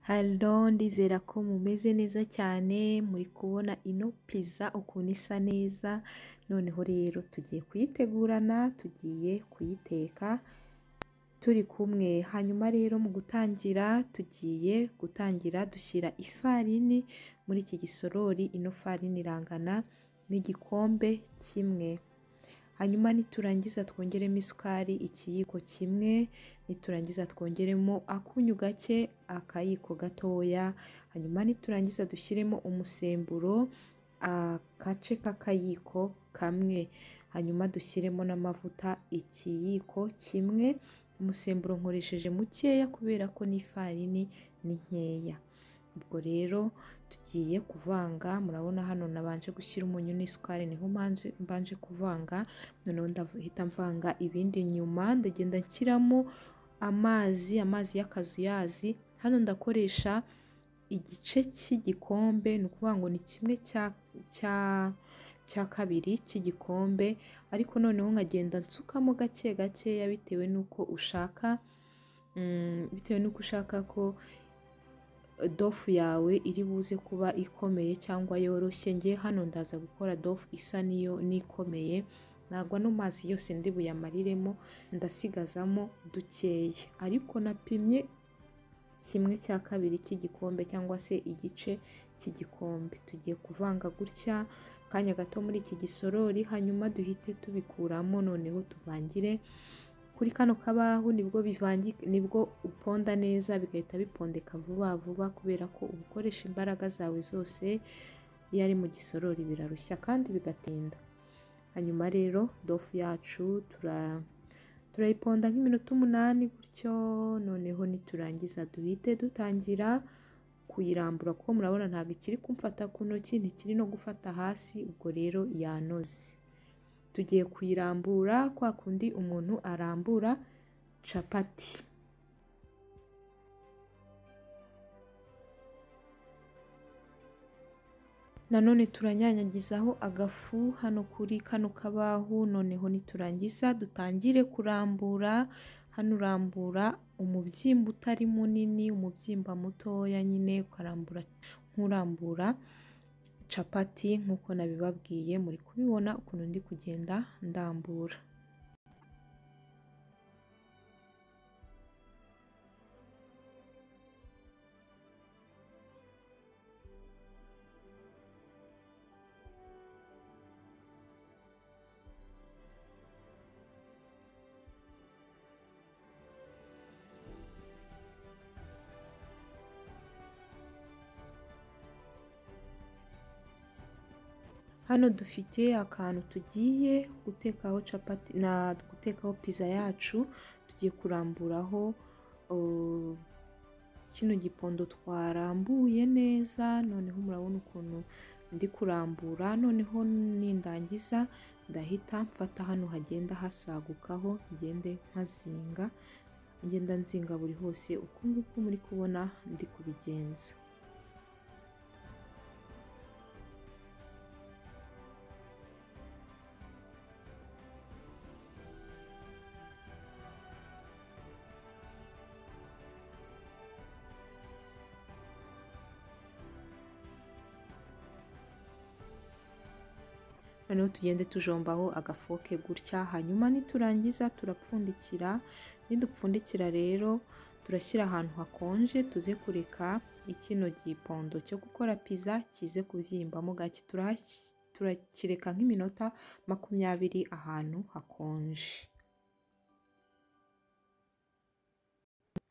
Halo ndizera ko mumeze neza cyane, muri kubona ino pizza ukuntu isa neza, noneho rero tugiye kuyitegurana, tugiye kuyiteka turi kumwe, hanyuma rero mu gutangira tugiye gutangira dushyira ifarini muri iki gisorori, ino farini irangana n'igikombe kimwe, hanyuma niturangiza twongeremo isukari ikiyiko kimwe, niturangiza twongeremo akunyu gake, akayiko gatoya, hanyuma niturangiza dushyiremo umusemburo, agace k'akayiko kamwe, hanyuma dushyiremo n'amavuta ikiyiko kimwe, umusemburo nkoresheje mukeya kubera ko n'ifarini ni nkeya, ubwo rero tugiye kuvanga, murabona hano nabanje gushyira umunyu n'isukari niho mbanje kuvanga, noneho ndahita mvanga ibindi nyuma, ndagenda nshyiramo amazi, amazi y'akazuyazi, hano ndakoresha igice cy'igikombe, ni ukuvuga ngo ni kimwe cya kabiri cy'igikombe, ariko noneho nkagenda nsukamo gake gakeya bitewe n'uko ushaka, bitewe n'uko ushaka ko dofu yawe iri buze kuba ikomeye cyangwa yoroshye, njyewe hano ndaza gukora dofu isa n'iyo n'ikomeye, ntabwo ano mazi yose ndi buyamariremo, ndasigazamo dukeya, ariko napimye kimwe cya kabiri cy'igikombe cyangwa se igice cy'igikombe, tugiye kuvanga gutya akanya gato muri iki gisorori, hanyuma duhite tubikuramo noneho tuvangire kuri kano kabaho, nibwo nibwo uponda neza bigahita bipondeka vuba vuba, kubera ko uba ukoresha imbaraga zawe zose, iyo ari mu gisorori birarushya kandi bigatinda, hanyuma rero dofu yacu turayiponda nk'iminota umunani gutyo, noneho niturangiza duhite dutangira kuyirambura kuko murabona ntabwo ikiri kumfata ku ntoki, ntikiri no gufata hasi, ubwo rero yanoze, tugiye kuyirambura kwa kundi umuntu arambura capati. Nanone turanyanyagizaho agafu hano kuri kano kabaho, noneho niturangiza dutangire kurambura, hano urambura umubyimba utari munini, umubyimba mutoya nyine ukarambura nk'urambura capati nk'uko nabibabwiye, muri kubibona ukuntu ndi kugenda ndambura. Hano dufite akantu tugiye gutekaho capati na gutekaho pizza yacu, tugiye kuramburaho kino gipondo twarambuye neza, noneho murabona ukuntu ndi kurambura, noneho nindangiza ndahita mfata hano hagenda hasagukaho, ngende nkazinga, ngenda nzinga buri hose uku nguku muri kubona ndi kubigenza. noneho tugende tujombaho agafoke gutya, hanyuma niturangiza turapfundikira, nidupfundikira rero turashyira ahantu hakonje, tuze kureka kino gipondo cyo gukora pizza kize kubyimbamo gake, turakireka nk'iminota makumyabiri ahantu hakonje.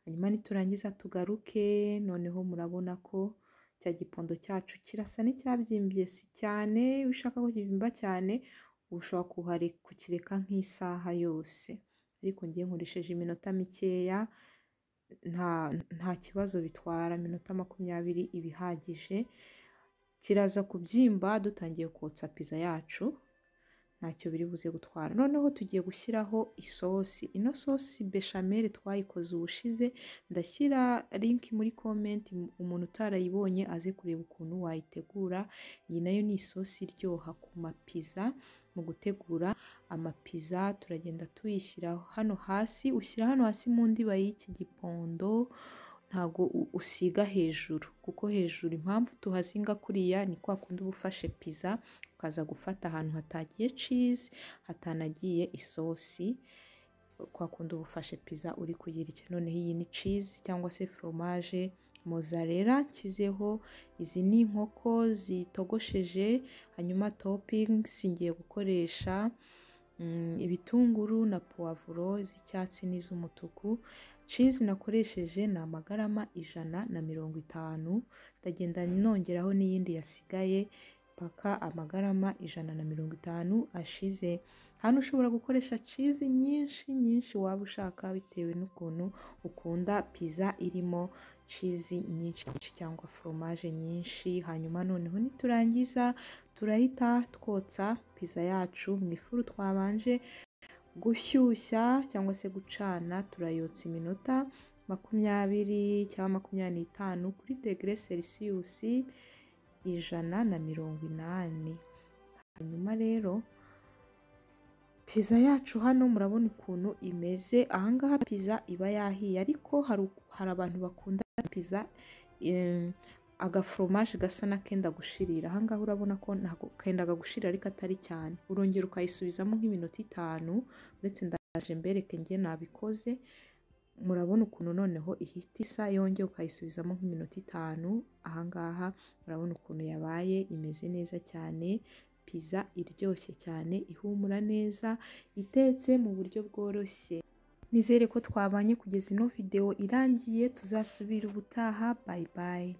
Hanyuma niturangiza tugaruke, noneho murabona ko cya gipondo cyacu kirasa n'icyabyimbye si cyane, iyo ushaka ko kibyimba cyane ushobora kukireka nk'isaha yose, ariko njyewe nkoresheje iminota mikeya, nta kibazo bitwara, iminota makumyabiri iba ihagije, kiraza kubyimba dutangiye kotsa pizza yacu, ntacyo biri buze gutwara, noneho tugiye gushyiraho isosi, ino sosi bechamel twayikoze ubushize, ndashyira link muri comment umuntu utarayibonye aze kureba ukuntu wayitegura, iyi nayo ni isosi iryoha ku mapiza, mu gutegura amapiza turagenda tuyishyira hano hasi, ushyira hano hasi mu ndiba y'iki gipondo, ntago u- usiga hejuru kuko hejuru impamvu tuhazinga kuriya ni kwa kundi uba ufashe pizza ukaza gufata ahantu hatagiye cheese hatanagiye isosi kwa kundi uba ufashe pizza uri kuyirya noneho iyi ni cheese cyangwa se fromage mozzarella nshyizeho izi ni inkoko zitogosheje hanyuma toppings ngiye gukoresha mm, ibitunguru na puwavuro z'icyatsi n'iz'umutuku cheese nakoresheje ni amagarama ijana na mirongo itanu ndagenda nongeraho n'iyindi yasigaye mpaka amagarama ijana na mirongo itanu ashize hano ushobora gukoresha cheese nyinshi nyinshi waba ushaka bitewe n'ukuntu ukunda pizza irimo cheese nyinshi nyinshi cyangwa fromage nyinshi hanyuma noneho niturangiza turahita twotsa pizza yacu mu ifuru twabanje gushyushya cyangwa se gucana turayotsa iminota makumyabiri cyangwa makumyabiri n'itanu kuri degere selisiyusi ijana na mirongo inani hanyuma rero pizza yacu hano murabona ukuntu imeze ahangaha pizza iba yahiye ariko hari hari abantu bakunda pizza em, agaforomaje gasa n'akenda gushirira ahangaha urabona ko ntago kendaga gushirira ariko atari cyane urongera ukayisubizamo nk'iminota itanu uretse ndaje mbereke njye nabikoze murabona ukuntu noneho ihita isa yongeye ukayisubizamo nk'iminota itanu ahangaha murabona ukuntu yabaye imeze neza cyane pizza iryoshye cyane ihumura neza itetse mu buryo bworoshye nizere ko twabanye kugeza ino videwo irangiye tuzasubire ubutaha bayi bayi